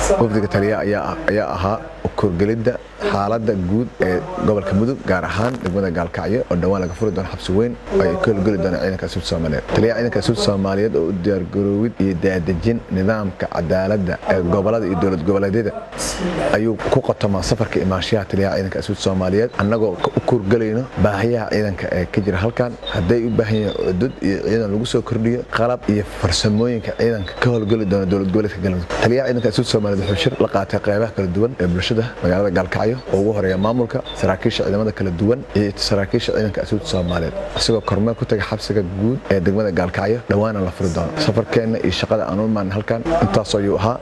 wafdiga taliya ayaa ahaa korgelidda xaaladda guud ee gobolka mudug gaar ahaan degmada gaalkacyo oo dhowaan laga furi doono xabsi weyn oo ay ka howlgeli doonaan ciidanka asuud soomaaliyeed taliyaha ciidanka asuud soomaaliyeed oo u diyaargaroowid iyo daadejin nidaamka cadaaladda ee gobolada iyo dowlad goboleedyada ayuu ku qotomaa safarka imaanshaha taliyaha ciidanka asuud soomaaliyeed annagoo u kurgelayno baahiyaha ciidanka ee ka jira halkan hadday u baahan yihiin cudud iyo ciidan lagu soo kordhiyo qalab iyo farsamooyinka ciidanka ka howlgeli doona dowlad goboleedka galmudug taliyaha ciidanka asuud soomaaliyeed wuxuu shir la qaatay qeybaha kala duwan ee bulshada magaalada gaalkacyo oo ugu horeeya maamulka saraakiisha ciidamada kala duwan iyo saraakiisha ciidanka asuud soomaaliyeed isagoo kormeel ku tagay xabsiga guud ee degmada gaalkacyo dhowaana la furi doono safarkeenna iyo shaqada aan u imaan halkan intaas ayuu ahaa